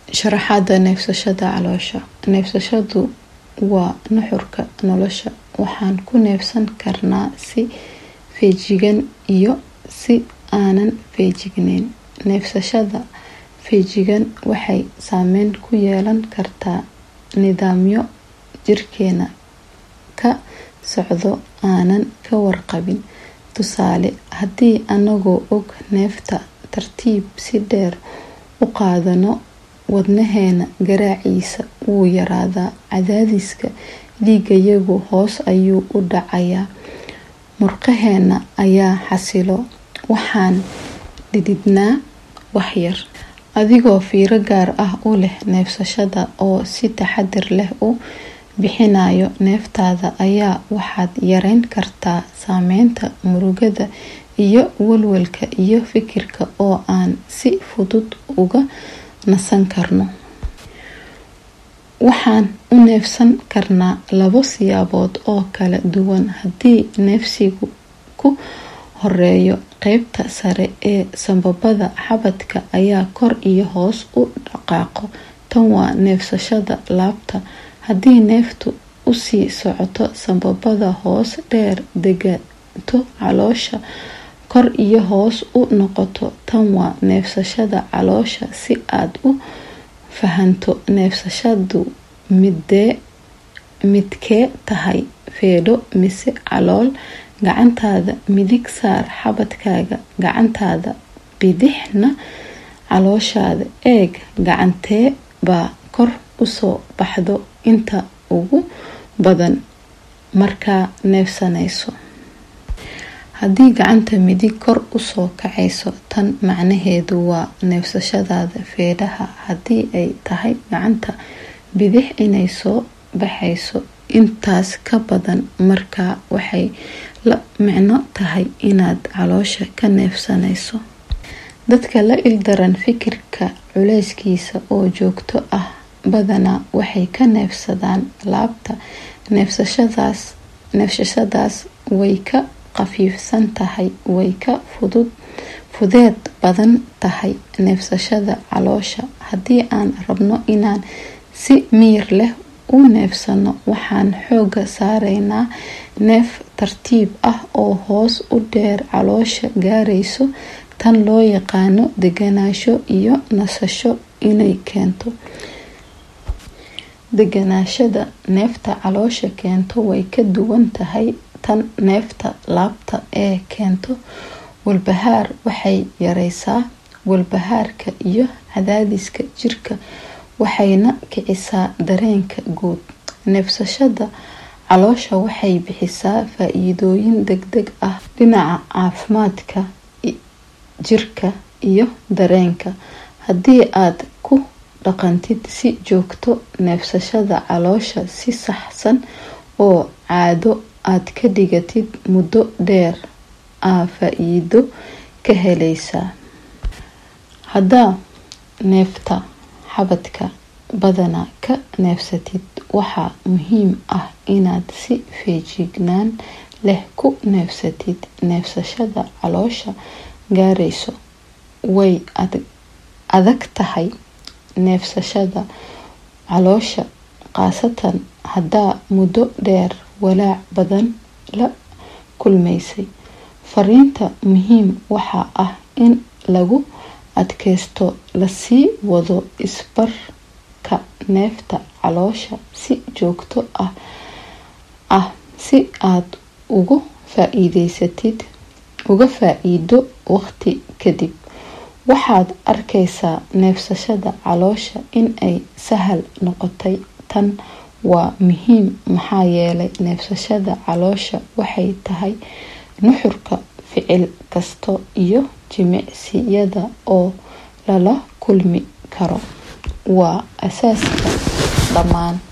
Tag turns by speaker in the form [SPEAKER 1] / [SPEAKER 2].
[SPEAKER 1] sharaxaada neefsashada caloosha neefsashadu waa nuxurka nolosha waxaan ku neefsan karnaa si feejigan iyo si aanan feejigneyn neefsashada feejigan waxay saameyn ku yeelan kartaa nidaamyo jirkeena ka socdo aanan ka warqabin tusaale haddii anagoo og neefta tartiib si dheer u qaadano wadnaheena garaaciisa wuu yaraadaa cadaadiska dhiigayagu hoos ayuu u dhacayaa murqaheena ayaa xasilo waxaan dhididnaa waxyar adigoo fiiro gaar ah u leh neefsashada oo si taxadir leh u bixinayo neeftaada ayaa waxaad yareyn kartaa saameynta murugada iyo walwalka iyo fikirka oo aan si fudud uga nasan karno waxaan u neefsan karnaa labo siyaabood oo kala duwan haddii neefsigu ku horeeyo qeybta sare ee sanbabada xabadka ayaa kor iyo hoos u dhaqaaqo tan waa neefsashada laabta haddii neeftu usii socoto sanbabada hoos dheer degato caloosha kor iyo hoos u noqoto tan waa neefsashada caloosha si aad u fahanto neefsashadu midkee tahay feedho mise calool gacantaada midig saar xabadkaaga gacantaada bidixna calooshaada eeg gacantee baa kor usoo baxdo inta ugu badan markaa neefsanayso haddii gacanta midig kor usoo kacayso tan macnaheedu waa neefsashadaada feedhaha haddii ay tahay gacanta bidix inay soo baxayso intaas ka badan markaa waxay la micno tahay inaad caloosha ka neefsanayso dadka la ildaran fikirka culeyskiisa oo joogto ah badanaa waxay ka neefsadaan laabta neefsashadaas way ka qafiifsan tahay way ka fudeed badan tahay neefsashada caloosha haddii aan rabno inaan si miyir leh u neefsano waxaan xooga saareynaa neef tartiib ah oo hoos u dheer caloosha gaarayso tan loo yaqaano deganaasho iyo nasasho inay keento deganaashada neefta caloosha keento way ka duwan tahay tan neefta laabta ee keento walbahaar waxay yareysaa walbahaarka iyo cadaadiska jirka waxayna kicisaa dareenka guud neefsashada caloosha waxay bixisaa faa-iidooyin degdeg ah dhinaca caafimaadka jirka iyo dareenka haddii aad ku dhaqantid si joogto neefsashada caloosha si saxsan oo caado aad ka dhigatid muddo dheer aa faa-iido ka helaysaa haddaa neefta xabadka badana ka neefsatid waxaa muhiim ah inaad si feejignaan leh ku neefsatid neefsashada caloosha gaarayso way adag tahay neefsashada caloosha khaasatan haddaa muddo dheer walaac badan la kulmaysay fariinta muhiim waxaa ah in lagu adkeysto lasii wado isbarka neefta caloosha si joogto ah ah si aad uga faa-iideysatid uga faa-iido waqti kadib waxaad arkaysaa neefsashada caloosha in ay sahal noqotay tan waa muhiim maxaa yeelay neefsashada caloosha waxay tahay nuxurka ficil kasta iyo jimicsiyada oo lala kulmi karo waa asaaska dhammaan